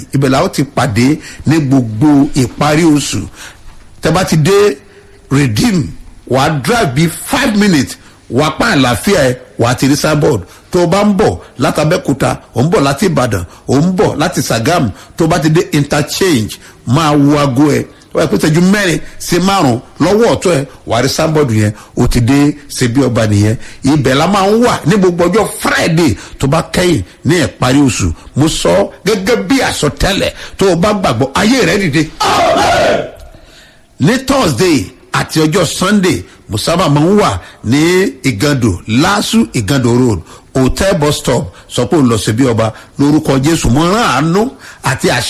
ibẹ̀ làwọn ti pàdé ní gbogbo ìparí oṣù tẹ́bá ti dé redeem wàá drive bíi five minutes wàá pa àlàáfíà ẹ wàá ti rí sábọ̀d tó o bá ń bọ̀ látàbẹ́kúta ò ń bọ̀ láti ìbàdàn ò ń bọ̀ láti sagam tó o bá ti dé interchange máa wo aago ẹ wọ́n yẹ pé tẹ́jú mẹ́rin sí márùn lọ́wọ́ ọ̀tọ́ ẹ̀ wàá rí sábọ̀dù yẹn o ti dé ṣebí ọba nìyẹn ibẹ̀ la máa ń wà ní gbogbo ọjọ́ friday tó bá kẹ́yìn ní ìparí oṣù mo sọ gẹ́gẹ́ bí àsọtẹ́lẹ̀ tó o bá gbàgbọ́ ayé rẹ̀ dìde. ní thursday àti ọjọ́ sunday mo sábà máa ń wà ní ìgàndò lásù ìgàndò road hotel bus stop sọ pé ó lọ síbí ọba lórúkọ jésù mo rán àánú àti àṣẹ.